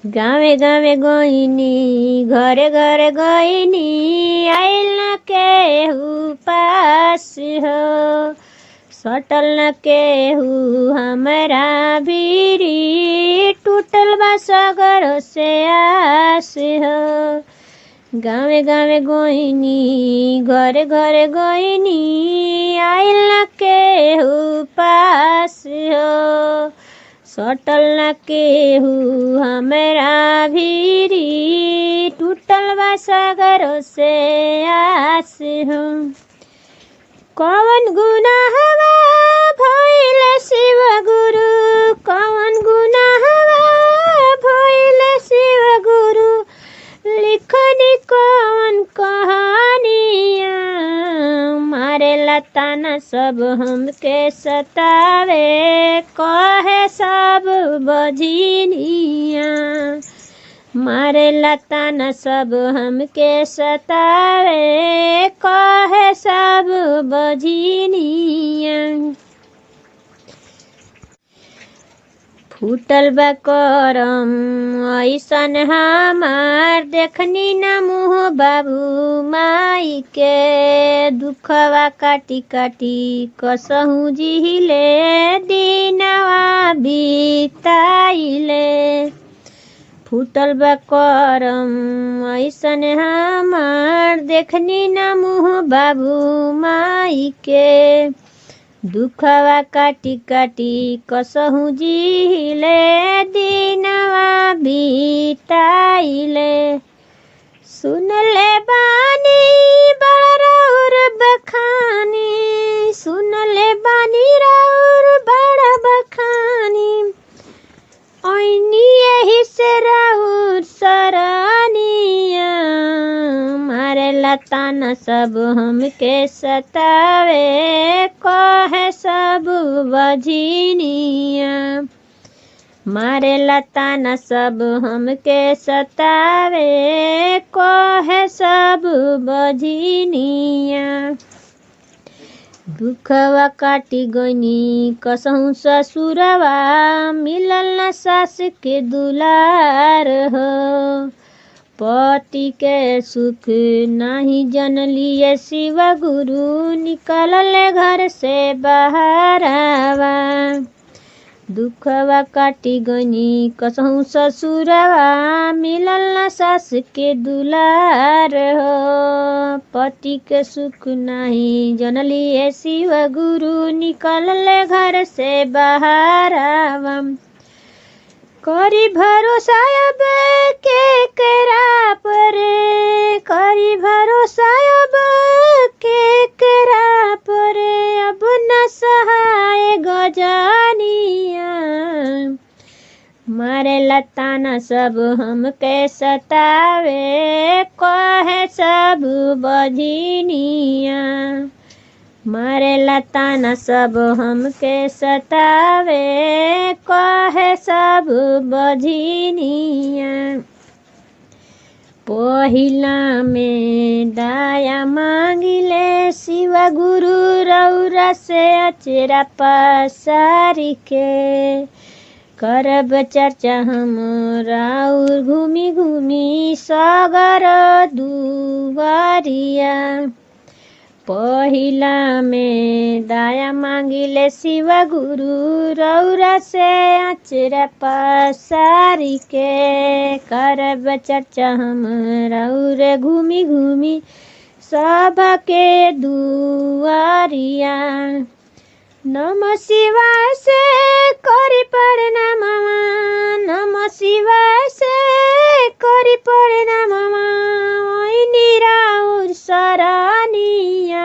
गावे गावे गइनी घरे घरे गइनी आइल न केहू पास हो सटल न केहू हमरा भीरी टूटल बा सगर से आस हो गावे गावे गइनी घरे घरे गइनी आइल न केहू पास हो सटल न केहू हमरा भीरी टूटल बा सागर से आस हो कौन गुनाहवा भइल शिव गुरु कौन गुनाहवा भइल शिव गुरु लिखनी कौन कहानिया मारे लताना सब हमके सतावे कहे सब बजिनिया मारे लताना सब हमके सतावे कहे सब बजिनिया फूटल बा करम ऐसन हमार देखनी न मुँह बाबू माई के दुखवा काटी काटी कसहू जिहिले दिनवा बिताइले फूटल बा करम ऐसन हमार देखनी न मुँह बाबू माई के दुखवा काटी काटी कसहू जिहिले दिनवा बिताइले सुनले बानी बड़ौर बखानी सुनले बानी रौर बड़ बखानी ऐनी यही से रौर सरनिया मारे लताना सब हमके सतावे कहे सब बझिनिया मारे लताना सब हमके सतावे कहे सब बझिनिया दुखवा काटी गनी कसहु ससुरवा मिलल न सास के दुलार हो पति के सुख नाही जनलिए शिव गुरु निकलल घर से बहारावा दुखवा काटी गनी कसहु ससुरवा मिलल न सास के दुलार हो पति के सुख नाही जनलिए शिव गुरु निकलल घर से बहारावा करी भरोसा अब के करा पर करी भरोसा अब के करा पर अब न सहाय गजानिया मारे लताना सब हमके सतावे कहे सब बझिनिया मारे लताना सब हमके सतावे कहे सब बझिनिया पहिला में दाया मांगिले शिव गुरु रौरा से अचेरा पसारी के करब चर्चा हम राउर घूमी घूमी सगर दुआरिया पहिला में दाया मांगिले शिव गुरु रौरा से अचरा पसारी के करब चर्चा हम रौर घूमी घूमी सभा के दुआरिया नम शिवाय से करी प्रणाम नम शिवाय से करी प्रणाम निराउर सरानिया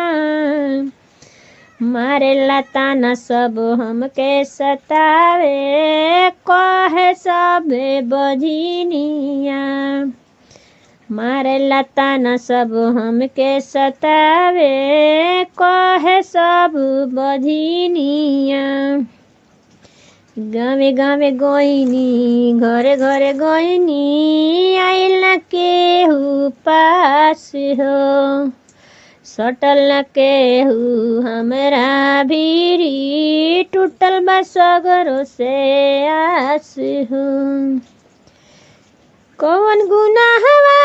मारे लताना सब हमके सतावे कहे सबे बझिनिया मारे लताना सब हमके सतावे कहे सब बझिनिया गावे गावे गइनी घरे घरे गइनी आइल न केहू पास हो सटल न केहू हमरा भीरी टूटल बा सगरो से आस हूँ कौन गुनाहवा